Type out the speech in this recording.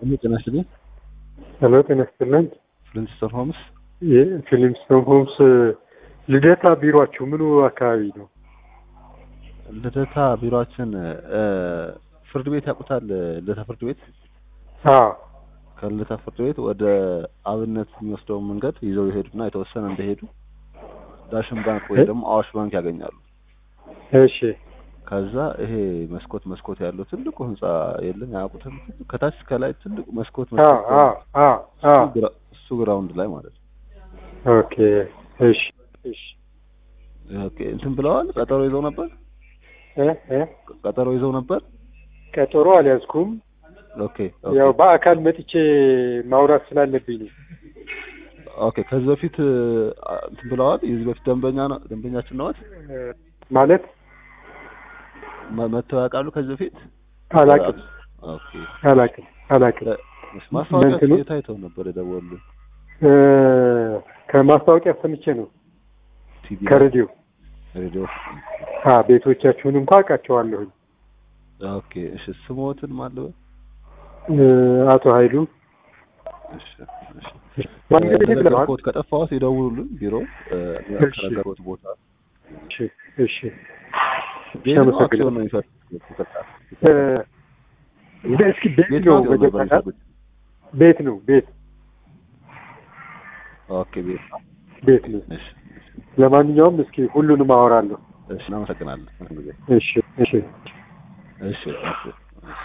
ጤና ይስጥልኝ። ሄሎ ጤና ይስጥልኝ። ፍሊንስቶን ሆምስ የፊልምስቶን ሆምስ ልደታ ቢሮአችሁ ምኑ አካባቢ ነው? ልደታ ቢሮአችን እ ፍርድ ቤት ያውቁታል? ልደታ ፍርድ ቤት አዎ ከልደታ ፍርድ ቤት ወደ አብነት የሚወስደውን መንገድ ይዘው ይሄዱና የተወሰነ እንደሄዱ ዳሽን ባንክ ወይ ደግሞ አዋሽ ባንክ ያገኛሉ። እሺ ከዛ ይሄ መስኮት መስኮት ያለው ትልቁ ህንጻ የለም ያውቁትም? ከታች እስከ ላይ ትልቁ መስኮት አዎ መስኮት አዎ አዎ አዎ እሱ ግራ- እሱ ግራውንድ ላይ ማለት ነው። ኦኬ እሺ እሺ ኦኬ እንትን ብለዋል። ቀጠሮ ይዘው ነበር። እ እ ቀጠሮ ይዘው ነበር። ቀጠሮ አልያዝኩም። ኦኬ ኦኬ ያው በአካል መጥቼ ማውራት ስላለብኝ ነው። ኦኬ ከዚህ በፊት አ- እንትን ብለዋል። የዚህ በፊት ደንበኛ ነው ደንበኛችን ነዎት? እ ማለት መ- መጥተው ያውቃሉ ከዚህ በፊት? አላቅም ኦኬ አላቅም አላቅም። ማስታወቂያ እንትኑ? የት አይተው ነበር የደወሉልን? እ ከማስታወቂያ ሰምቼ ነው ቲቪ ከሬዲዮ። ሬዲዮ። አ ቤቶቻችሁን እንኳ አውቃቸዋለሁኝ። ኦኬ እሺ ስሞትን ማለበ እ አቶ ኃይሉ እሺ እሺ ማንገድ ብለዋል። ከነገርኩት ከጠፋሁት ይደውሉልን ቢሮ እ እሺ። ከነገርኩት ቦታ እሺ እሺ ቤት ነው አመሰግናለሁ። አክሲዮን ነው የሚፈልጉት? ይቅርታ። እ እስኪ ቤት ቤት ነው ነው አክሲዮን ነበር መጀመሪያ የሚፈልጉት? ቤት ነው ቤት ኦኬ ቤት ቤት ነው። እሺ ለማንኛውም እስኪ ሁሉንም አወራለሁ። እሺ እናመሰግናለን። ጊዜ እሺ እሺ እሺ እሺ